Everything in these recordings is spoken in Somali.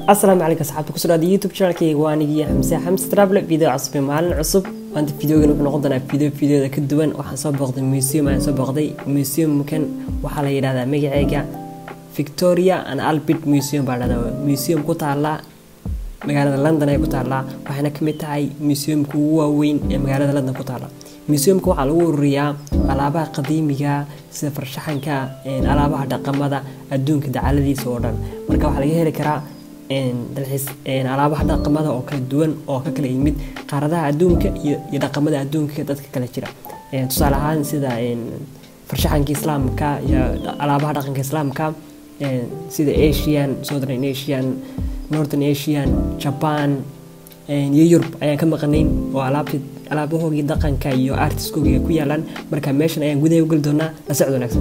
asalaamu calaykum asxaabta kusoo dhaada youtube channelkayga waa anigii xamse xamse travel video cusub iyo maalin cusub maanta videogan wuxuu noqon doonaa video videoda ka duwan waxaan soo booqday museum ayaan soo booqday museumkan waxaa la yidhahdaa magaceega victoria and albert museum baa dhahdaa museum ku taala magaalada london ay ku taallaa waxayna ka mid tahay museumka ugu waaweyn ee magaalada london ku taalla museumka waxaa lagu ururiyaa alaabaha qadiimiga sida farshaxanka alaabaha dhaqamada adduunka dacaladiisa oo dhan marka waxaa laga heli karaa dalxiis alaabaha dhaqamada oo kala duwan oo ka kala yimid qaaradaha adduunka iyo dhaqamada adduunka dadka kala jira tusaale ahaan sida farshaxanka islaamka iyo alaabaha dhaqanka islaamka sida asian southern asian northern asian japan iyo yurub ayaan ka maqanayn oo alaabti alaabahoogii dhaqanka iyo artiskoogiga ku yaalaan marka meeshan ayaan gudaha u geli doonaa la socod wanaagsan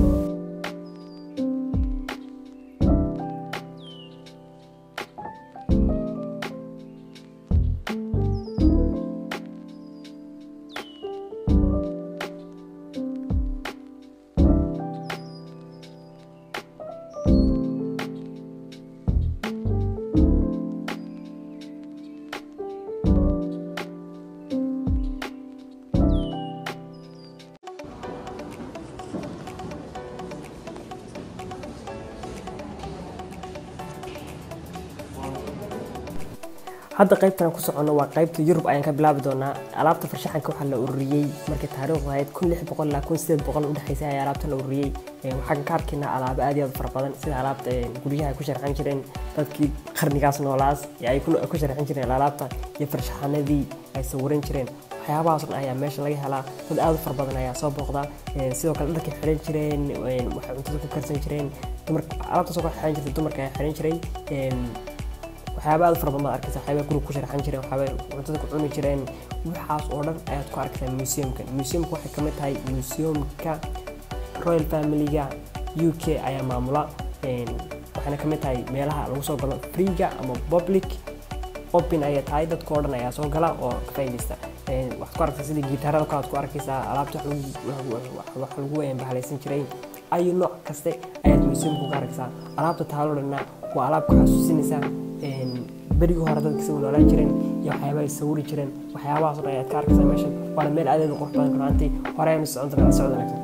hadda qaybtan ku socono waa qaybta yurub ayaan ka bilaabi doonaa alaabta farshaxanka waxaa la ururiyey markay taariikhdu ahayd kun lix boqol ilaa kun sideed boqol udhexaysay ayaa alaabta la ururiyey waxaan ka arkaynaa alaabo aad iyo aad fara badan sida alaabta guryaha ay ku sharxan jireen dadkii qarnigaas noolaas ay ku sharxan jireen alaabta iyo farshaxanadii ay sawiran jireen waxyaabahaas dhan ayaa meesha laga helaa dad aad u fara badan ayaa soo booqda sidoo kale dharkay xiran jireen waxay cuntada ku karsan jireen alaabtaasoo kale xiran jirtay dumarka ayaa xiran jiray waxyaaba aad fara badan baad arkaysa waxyaaba guriga ku sharxan jireen waxyaaba cuntada ku cuni jireen waxaas oo dhan ayaad ku arkaysaa museumka museumka waxay ka mid tahay museumka royal familyga u k ayaa maamula waxayna ka mid tahay meelaha lagu soo galo freega ama public open ayay tahay dadka oo dhan ayaa soo gala oo ka faa'iidaysta waxaad ku arkaysaa sida gitaarada kale aad ku arkaysaa alaabta wax lagu bahalaysan jiray ayu nooc kaste ayaad museumka ku arkaysaa alaabta taalo dhanna waa alaab ku xasuusinaysaa berigii hore dadka isagu noolaan jireen iyo waxyaaba ay sawiri jireen waxyaabahaas dhan ayaad ka arkaysaa meeshan waana meel aad u qurux badan runaantii hore aynu socon doonaa socod wanaagsan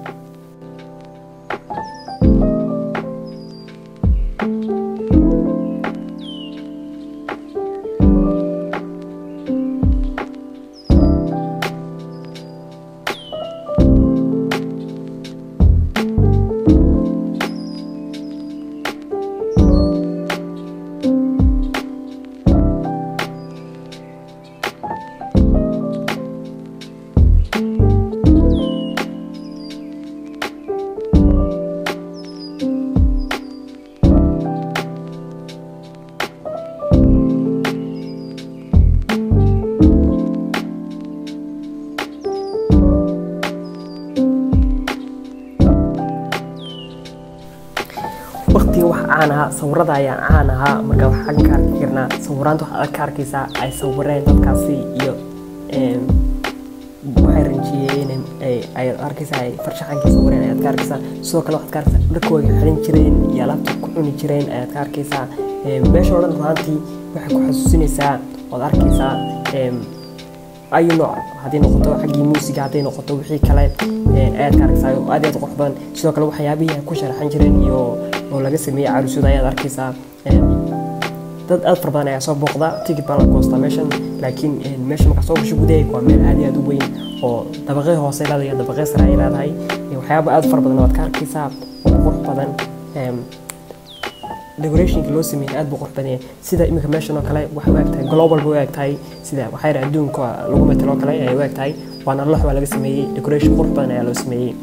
waqtiga wax caan ahaa sawirada ayaa caan ahaa marka waxaan ka arki karnaa sawiraanta waxaad ka arkaysaa ay sawireen dadkaasi iyo waxay ranjiyeen ayaad arkaysaa ay farshaxankii sawireen ayaad ka arkaysaa sidoo kale waxaad ka arkaysaa dharkooda xiran jireen iyo alaabta ku cuni jireen ayaad ka arkaysaa meesha oo dhan runaantii waxay ku xasuusinaysaa ood arkaysaa ayu nooc haddii noqoto xaggii muusiga hadday noqoto wixii kale ayaad ka arkaysaa oo aad iyo aad qurux badan sidoo kale waxyaabihii ay ku sharaxan jireen iyo oo laga sameeyey carusyada ayaad arkaysaa dad aad fara badan ayaa soo booqda ticket baa la goostaa meeshan laakiin meesha markaa soo gasho gudaheega waa meel aad iyo aad u weyn oo dabaqee hoose leedahay iyo dabaqee sare ay leedahay waxyaaba aad fara badan waad ka arkaysaa oo qurux badan decorationka loo sameeyey aad buu qurux badan yahay sida iminka meeshan oo kale waxay u eg tahay global bay u eg tahay sida waxaa yidhaha adduunka lagu metelo kale ayay u eg tahay waana lox baa laga sameeyey decoration qurux badan ayaa loo sameeyey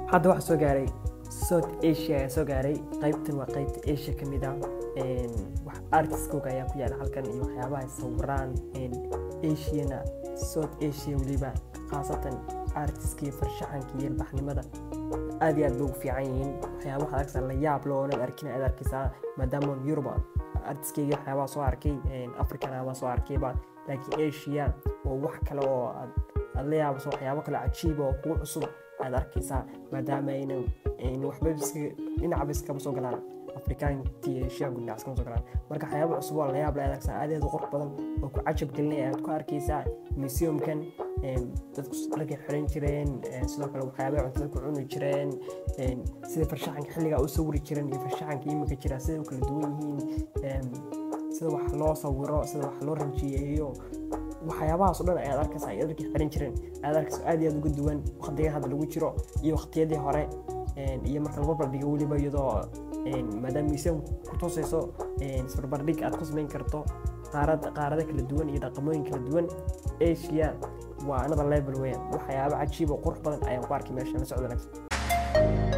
hadda waxaa soo gaaray south asia ayaa soo gaaray qaybtan waa qaybta asia ka mid ah wax artiskooga ayaa ku yaala halkan iyo waxyaabaha ay sawiraan asiana south asia weliba khaasatan artiskii farshaxanka iyo ilbaxnimada aad iyo aad bay ugu fiican yihiin waxyaaba waxaad arkaysaa la yaab leh oonan arkin aad arkaysaa maadaama yurub artiskeyga waxyaabaha soo arkay africana baa soo arkayba laakiin asia oo wax kale oo aad la yaabaso waxyaabo kale cajiiba oo kugu cusub aad arkaysaa maadaama aynan waxba dhinacba iskama soo galaan afrikaantii asiyaanku dhinac iskama soo galaan marka waxyaaba cusub oo la yaab leh aad arkaysaa aad aad u qurux badan oo ku cajab gelinaya aad ku arkaysaa museumkan dadku dharkay xiran jireen sidoo kale waxyaabay cuntada ku cuni jireen sida farshaxanka xilligaa u sawiri jireen iyo farshaxanka iminka jira siday u kala duwan yihiin sida wax loo sawiro sida wax loo ranjiyeeyo waxyaabahaas oo dhan ayaad arkaysaa ay dharkii xiran jireen ayaad arkaysa aad iyo aad uga duwan waqtiga hadda lagu jiro iyo waqtiyadii hore iyo marka la barbardhigo weliba iyadoo maadaama museum ku tusayso isbarbardhig aad ku samayn karto qaarada kala duwan iyo dhaqamooyin kala duwan asia waa another level weyan waxyaaba cajiib oo qurux badan ayaan ku arkay meesha la socdo wanaagsan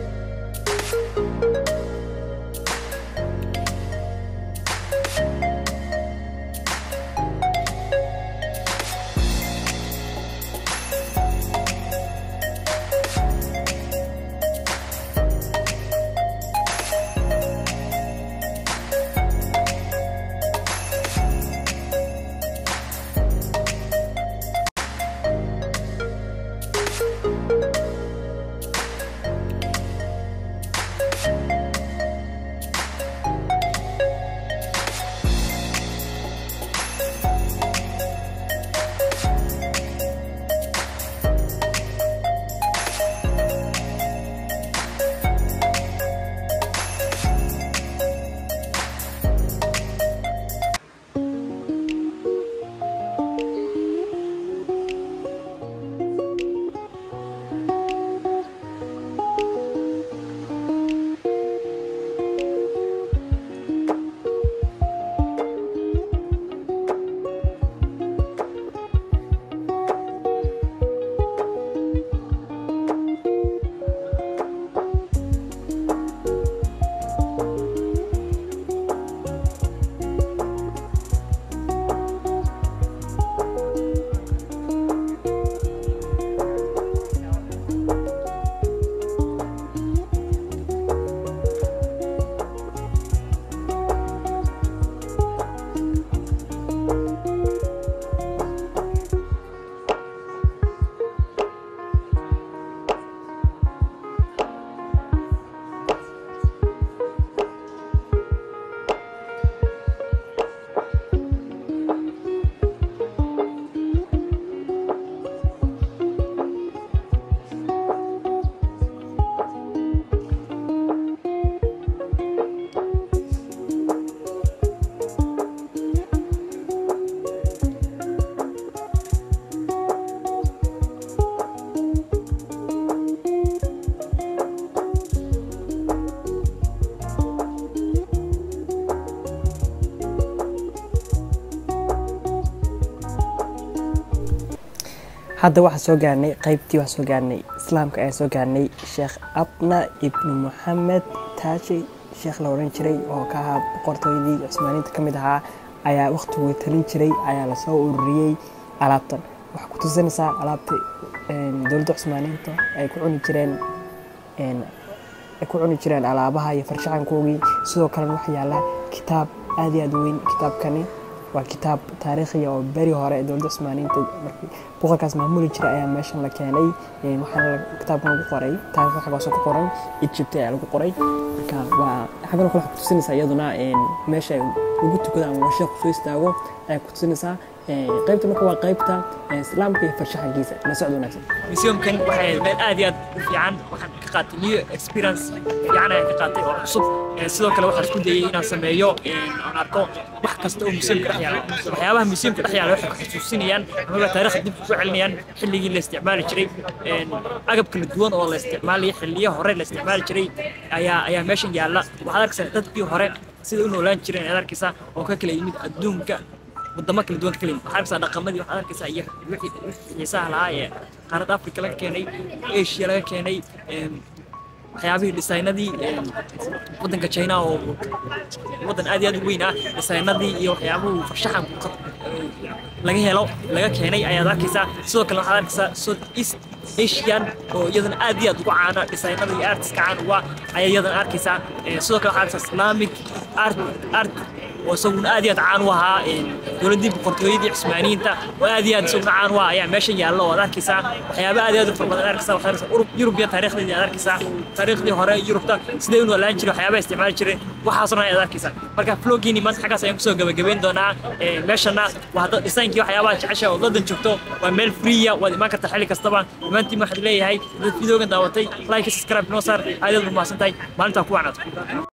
hadda waxaa soo gaarnay qaybtii waxaa soo gaarnay islaamka ayaa soo gaarnay sheekh abna ibnu moxamed taaji sheekh la odhan jiray oo ka ahaa boqortooydii cusmaaniinta ka mid ahaa ayaa wakhtiguu talin jiray ayaa lasoo ururiyey alaabtan waxaa ku tusinaysaa alaabta dowladda cusmaaniinta ay ku cuni jireen ay ku cuni jireen alaabaha iyo farshaxankoogii sidoo kalena waxa yaala kitaab aad iyo aad u weyn kitaabkani waa kitaab taariikhiya oo beri hore dowladda cusmaaniinta markii boqorkaas maamuli jira ayaa meeshan la keenay waxaana kitaabkan lagu qoray taariikhda xaggaasoo ku qoran egypt ayaa lagu qoray marka waa xaggan kale waxaa ku tusinaysaa iyaduna meesha lagu tukado ama sheekhu soo istaago ayaa ku tusinaysaa qaybta marka waa qaybta islaamka iyo farshaxankiisa la socdo wanaagsan museumkan waxay meel aad iyo aad u fiican waxaan ka qaatay new experience fiican ayaan ka qaatay oo cusub sidoo kale waxaan isku dayay inaan sameeyo aan arko wax kasta oo museumka dhex yaala waxyaabaha museumka dhex yaala waxay ku xusuusinayaan amaba taariikhda dib ugu celinayaan xilligii la isticmaali jiray agab kala duwan oo la isticmaalaya xilliyo hore la isticmaali jiray ayaa ayaa meeshan yaalla waxaad arkaysaa dadkii hore sida u noolaan jireen ayaad arkaysaa oo ka kala yimid adduunka wadamo kala duwan ka kala yimid waxaad arkaysaa dhaqamadii waxaad arkaysaa iyo wixii wixii xiisaha lahaa ee qaaradda afrika laga keenay asia laga keenay em, waxyaabihii dhisaynadii em, waddanka china oo waddan aad iyo aad u weyn ah dhisaynadii iyo waxyaabuhu farshaxanku ka- eh, laga helo laga keenay ayaad arkaysaa sidoo kale waxaad arkaysaa south east asian oo iyadana aad iyo aad ugu caana dhisaynada iyo artiska caan uga ayaa iyadana arkaysaa Eh, sidoo kale waxaad arkaysaa islamic art art oo isaguna aad iyo aad caan u ahaa een, dowladdii boqortooyadii cismaaniyiinta oo aad iyo aad isaguna caan u ah ayaa meeshan yaalla oo aad arkaysaa waxyaaba aad iyo aad u fara badan aad arkaysaa waxaad arkaysaa Urub- yurub iyo taariikhdeedii aad arkaysaa taariikhdii hore yurubta sidee u noolaan jiray waxyaabaha isticmaali jiray waxaasoo dhan ayaad arkaysaa marka vloggiini maanta xaggaas ayaan kusoo gabagabeyn doonaa Ee, meeshana waa hadda dhisaynkii waxyaabaha jecesha oo dadan joogto waa meel freeya waad imaan kartaa xilli kastaba dhammaantiin waxaad leeyahay dad videogan daawatay like subscribe noo saar aad iyo aad u mahadsan tahay maalintaa ku wacnaad